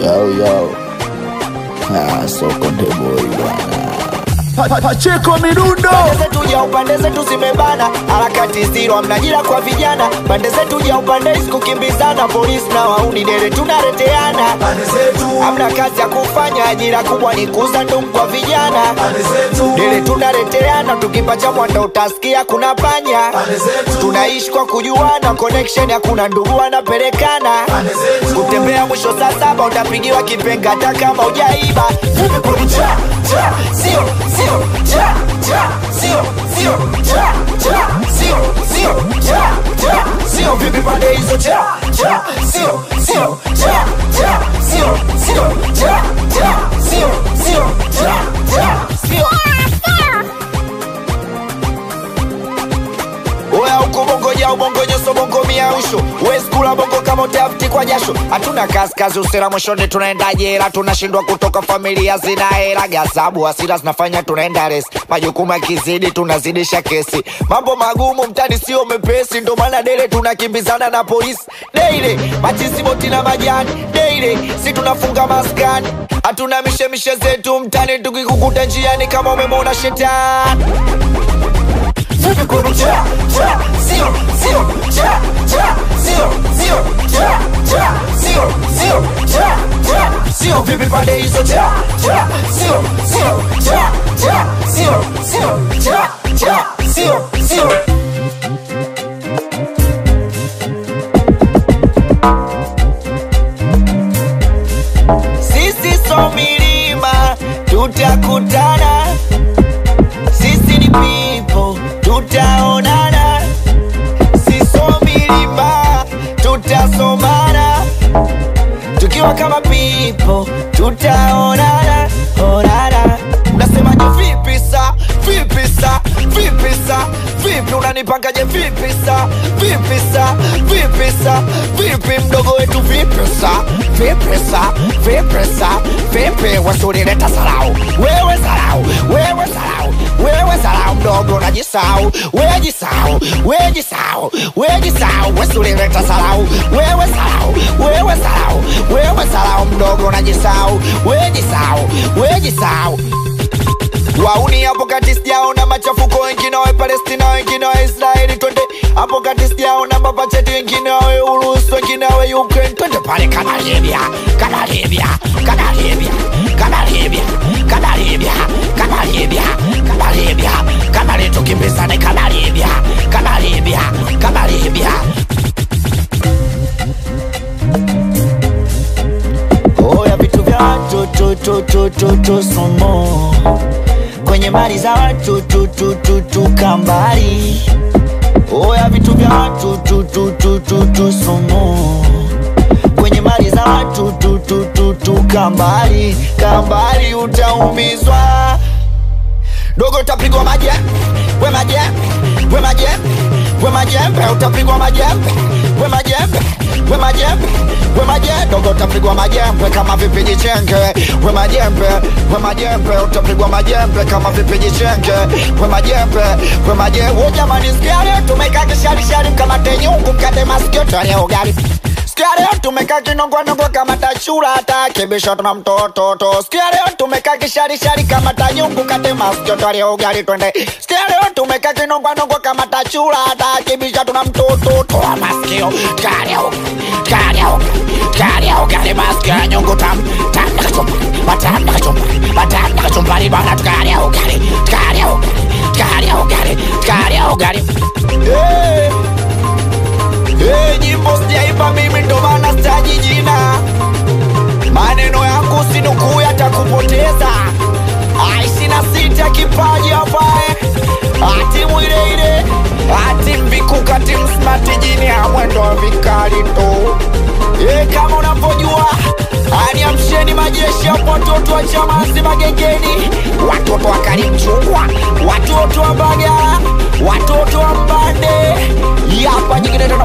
Yo, yo. Ah, so konde boy bwana. Pa- pa- Pacheko Mirundo pande zetu ja upande zetu zimebana harakati ziro amnajira kwa vijana pande zetu ja upande hizi kukimbizana polisi na wauni dele tunareteana hamna kazi ya kufanya ajira kubwa ni kuuza ndumu kwa vijana dele tunareteana tukipacha mwanda utasikia kuna panya tunaishi kwa kujuana connection hakuna ndugu wanapelekana kutembea mwisho saa saba utapigiwa kipenga hata kama ujaiba sio sio cha cha sio sio cha cha sio sio cha cha sio vipi pande hizo cha cha sio sio cha cha sio sio cha cha sio sio cha cha sio Oya huko bongo ja ubongo nyoso bongo miausho Wezi kula bongo kama utafuti kwa jasho Hatuna kazi kazi usira mwishoni tunaenda jela Tunashindwa kutoka familia zina hela Gazabu hasira zinafanya tunaenda resi Majukumu yakizidi tunazidisha kesi Mambo magumu mtani sio mepesi Ndo maana dele tunakimbizana na polisi Deile machisi boti na majani Deile si tunafunga maskani Hatuna mishemishe zetu mtani Tukikukuta njiani kama umemwona shetani Vipi kwenu cha cha sio sio cha cha sio sio cha cha sio sio cha cha sio vipi pande hizo cha cha sio sio cha cha sio sio cha cha sio sio sisi so milima tutakutana sisi ni pipo tutaonana siso milima tutasomana tukiwa kama pipo tutaonana onana unasemaje vipi sa vipi sa vipi sa vipi unanipangaje vipi sa vipi sa vipi sa vipi mdogo wetu vipi sa vipi sa vipi sa vipi wasulileta sarau wewe sarau wewe sarau wewe sarau mdogo najisau wejisau wejisau wejisau wesulileta sarau wewe sarau wewe sarau wewe sarau mdogo najisau wejisau wejisau wauni hapo kati sijaona machafuko wengine wawe palestina wengine wa israeli twende hapo kati sijaona mapacheti wengine wawe urusi wengine wawe ukraine twende pale kama libya kama libya kama libya kama libya kama libya kama libya kama libya kama li tukimbizane kama libya kama libya kama libya oya vitu vya watu tu tu tu tu tu somo kwenye mali za watu tu tu tu tu kambali oya vitu vya watu tu tu tu tu tu somo kwenye mali za watu tu tu tu tu kambali kambali utaumizwa dogo utapigwa majembe we majembe we majembe we majembe utapigwa majembe we majembe we majembe we majembe dogo utapigwa majembe kama vipiji chenge we majembe we majembe utapigwa majembe kama vipiji chenge we majembe we majembe oh jamani sikia leo tumekaa kisharishari mkamate nyungu mkate masikio tale ugali Sikia leo tumekaa kinongwanongwa kama tachura hata kibisho tuna mtoto to. Sikia leo tumekaa kisharishari kama tanyungu kate masikio twali ugali twende. Sikia leo tumekaa kinongwanongwa kama tachura hata kibisho tuna mtoto to. Masikio kale kale kale ugali masikio ya nyungu tam tam nakachumba batam nakachumba batam nakachumba ni bana tukale ugali tukale ugali tukale ugali tukale ugali. Hey. Hey, nyimbo sijaipa mimi ndo maana sitaji jina maneno yangu sinukuu yatakupoteza aishi na sita kipaji apae atimu ile ile ati mbikuka timu smart jini ya mwendo wa vikali tu e, kama unavyojua aniamsheni majeshi ya watoto wa chamazi magengeni watoto wa karimchungwa watoto wa bagara watoto wa mbande yapa nyingine tena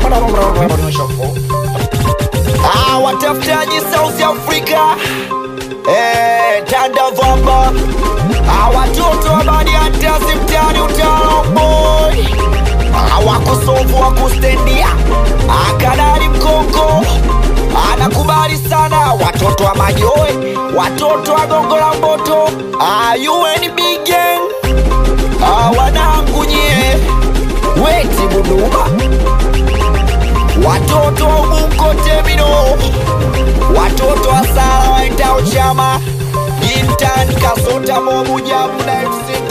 Ah, watafutaji South Africa eh, tanda vamba ah, watoto wa badiantasi mtani utalomboi ah, wakosovu wakustendia akadari mkongo anakubali sana wat watoto wa majoe watoto wa gongo la mboto ayueni bigen wanangu nyie weti buduma watoto wa ubungo temino watoto wa sala waendao chama intan kasota momujabu na mc